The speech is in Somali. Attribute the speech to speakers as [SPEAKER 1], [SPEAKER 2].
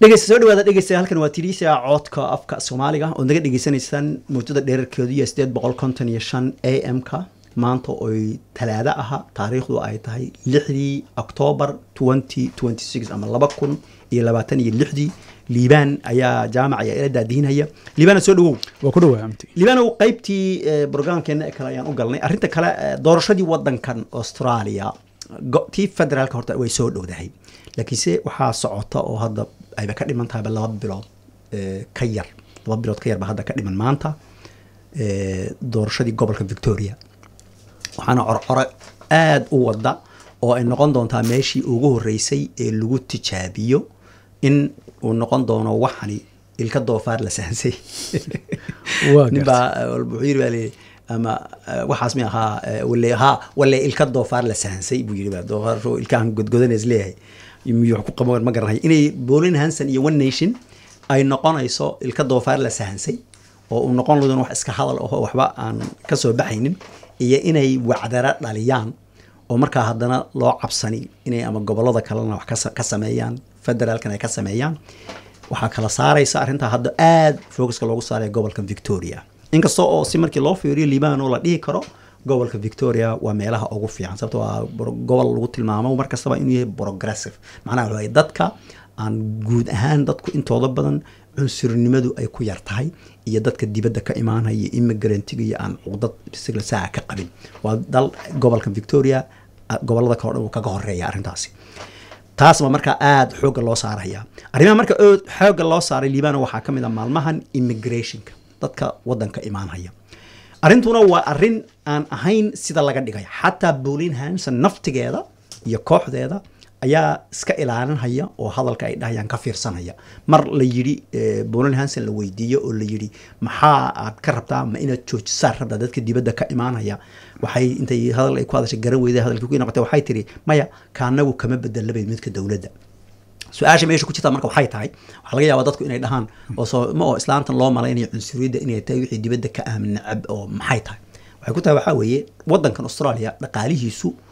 [SPEAKER 1] dhegeysta soo dhawaada dhegeysta halkan waa tiriisa codka afka soomaaliga oo naga dhegeysanaysaan muddada dheerarkeedu iyo sideed boqol konton iyo shan a m ka maanta oy talaado aha taariikhdu ay tahay lixdii octoobar twenty twenty six ama laba kun iyo labaatan iyo lixdii liibaan ayaa jaamac ayaa ila daadihinaya liibana soo dhawow
[SPEAKER 2] waa ku dhawaa amti
[SPEAKER 1] liibanow qaybtii brograamkeena ee kale ayaan u galnay arrinta kale eh, doorashadii wadankan australia go- tii federaalka horta way soo dhowdahay laakiinse waxaa socota oo hadda ayba ka dhiman tahayba laba bilood eh, ka yar laba bilood ka yarba hadda ka dhiman maanta eh, doorashadii gobolka victoria waxaana corcore aada u wada oo ay noqon doontaa meeshii ugu horeysay ee lagu tijaabiyo in uu noqon doono waxani ilka doofaar la sahansay
[SPEAKER 2] Waa
[SPEAKER 1] nin baa wuxuu yiri baa leeyahay ama eh, waxaas mi ahaa eh, wale ha wale ilka doofaar la sahansay buu yiri baa doofaar ilkahan godgodaneys leeyahay miyuu wax ku qaban ma garanayo inay Pauline Hanson iyo One Nation ay noqonayso ilka doofaar la sahansay oo uu noqon ladoon wax iska hadal oo waxba aan ka soo baxaynin iyo inay wacdara dhaliyaan oo markaa haddana loo cabsani inay ama gobolada kalena wax ka sa- ka sameeyaan federaalkan ay ka sameeyaan waxaa kala saaraysa arrintaa hadda aad focuska loogu saaray gobolka victoria inkasta oo si markii loo fiiriyo liibano la dhihi karo gobolka victoria waa meelaha ugu fiican sababto waa bro- gobol lagu tilmaamo mar kastaba inuu yahay progressive macnaha waxa waaye dadka aan guud ahaan dadku intooda badan cunsurnimadu ay ku yar tahay iyo dadka dibadda ka imaanaya iyo immigrantiga iyo aan cuqdad sigla saa ka qabin waa dal gobolka victoria ah, gobolada kale o dhan uu kaga horeeya arrintaasi taas baa markaa aada xoogga loo saaraya arrimaha marka oo xoogga loo saaray liibana waxaa ka mid a maalmahan immigrationka dadka wadanka imaanhaya arrintuna waa arrin aan ahayn sida laga dhigay xataa Pauline Hanson naftigeeda iyo kooxdeeda ayaa iska ilaalinhaya oo hadalka ay dhahayaan ka fiirsanaya mar la yidhi eh, Pauline Hanson la weydiiyo oo la yidhi maxaa aad ka rabtaa ma inaad joojisaan rabtaa dadka dibadda ka imaanaya waxay intay hadal ay ku hadashay garan weyday hadalkii ku noqotay waxay tiri maya kaanagu kama bedelabay midka dowladda su-aasha meesha ku jirta marka waxay tahay waxaa laga yaabaa dadku inay dhahaan oo soo ma oo islaantan loo malaynayo cunsuriyadda inay tahay wixii dibadda ka aamin nacab oo maxay tahay waxay ku tahay waxaa weeye wadankan australia dhaqaalihiisu